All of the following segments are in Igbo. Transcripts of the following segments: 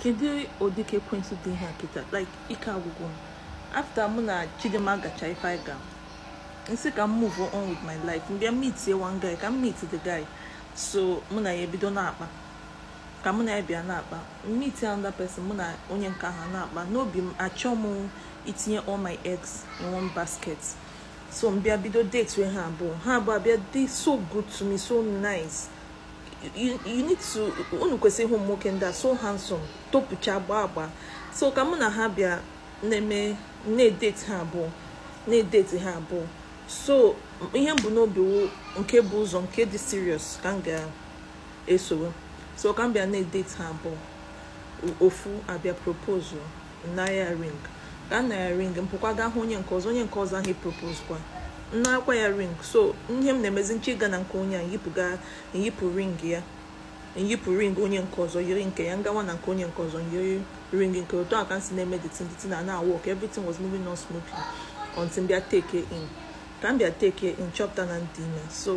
kedu ụdị ka ekwentị dị ihe a kịta like ike agwụgwọ m after mụ na chidimma gacha ife anyị ga nsị ka m move on with my life mbịa meet ye one guy ka m meet the guy so mụ na ya ebido na-akpa ka mụ na ya bịa na-akpa meet another person mụ na onye nke ahụ na-akpa n'obi m achọ m itinye all my eggs in one basket so mbịa bido date wee ha abụọ ha abụọ abịa dị so good to me so nice you, you need to unu kwesịrị ịhụ nwoke ndị a so handsome topucha agba agba so ka mụ na ha bịa na-eme na-edeti ha abụọ na-edeti ha abụọ so ihe mbụ n'obi wụ nke bụ ụzọ nke dị serious ka m ga-esowe so ka m bịa na-edeti ha abụọ ofu abịa propose na ya ring ka m na ya ring mpụkwa gaa hụ onye nke ọzọ onye nke ọzọ ahụ propose kwa nnarakwa ya ring so ihe m na-emezi nche ịga na nke onye a yipụga nyipụ ring ya nyipụ ring onye nke ọzọ yiri nke ya ngawa na nke onye nke ọzọ yiri ring nke otu a ka m si na-eme the the na na work everything was moving on smoothly until mbịa take in ka m bịa take in chọpụta na ndị ime so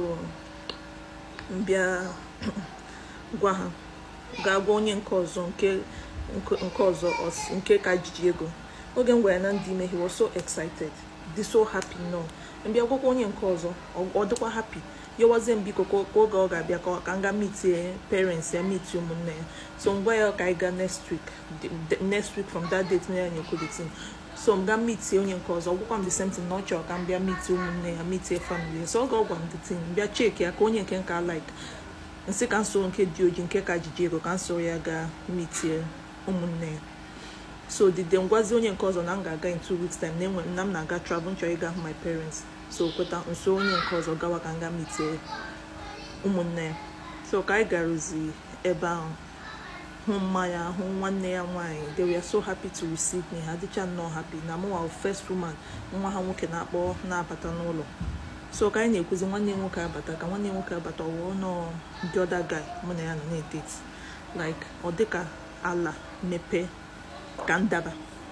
mbịa gwa ha gaa gwa onye nke ọzọ nke nke ọzọ nke ka jiji ego oge m gwara na ndị ime he was so excited dị so happy no mbịa gwakwa onye nke ọzọ ọ dịkwa happy yọwazie m biko ka oge ọ ga-abịa ka m ga meet parents ya meet ụmụnne ya so m gwa ya ka anyị gaa next week next week from that date na ya nyekwu the team so m ga meet onye nke ọzọ gwakwa m the same thing na ọ chọrọ ka m bịa meet ụmụnne ya meet family ya so ọ ga-ọgwa m the team bịa cheki ya ka onye nke nka like nsị ka nsoro nke dị oji nke ka jiji ego ka nsoro ya gaa meet ụmụnne ya so dide ngwazi onye nke ọzọ na m ga-aga in two weeks time na-enwe na m na-aga travel nchọrọ ịga hụ my parents so kweta nso onye nke ọzọ gawa ka m ga mitie ụmụnne ya so ka anyị garuzi ebe ahụ hụ mmanya hụ nwanne ya nwaanyị they were so happy to receive me ha dịcha nnọọ happy na mụnwa first woman nwa ha nwoke na-akpọ na-abata n'ụlọ so ka anyị na-ekwuzi nwanne nwoke abata ka nwanne nwoke abata ọwụọ nọọ ndị ọda guy mụ na ya nọ na-edeti like ọ dịka ala mepee ka ndaba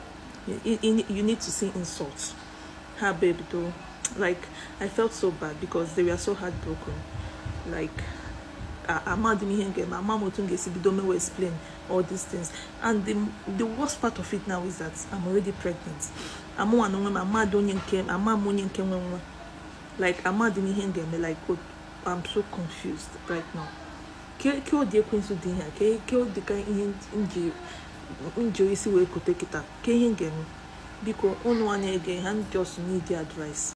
you need to see insult ha babe though like i felt so bad because they were so heartbroken like amadị m ihe ga-eme ama m otu m ga-esi bido mewe explain all these things and the, the worst part of it now is that i'm already pregnant amụnwa na onwe m amadị onye nke ama m onye nke nwe nwa like amadị m ihe m ga-eme like i'm so confused right now ke ụdị ekwensụ dị ihe ke ụdị ka ihe nji nji isi wee kote kịta ke ihe ga-eme biko ụnụ anya ege ha just need advice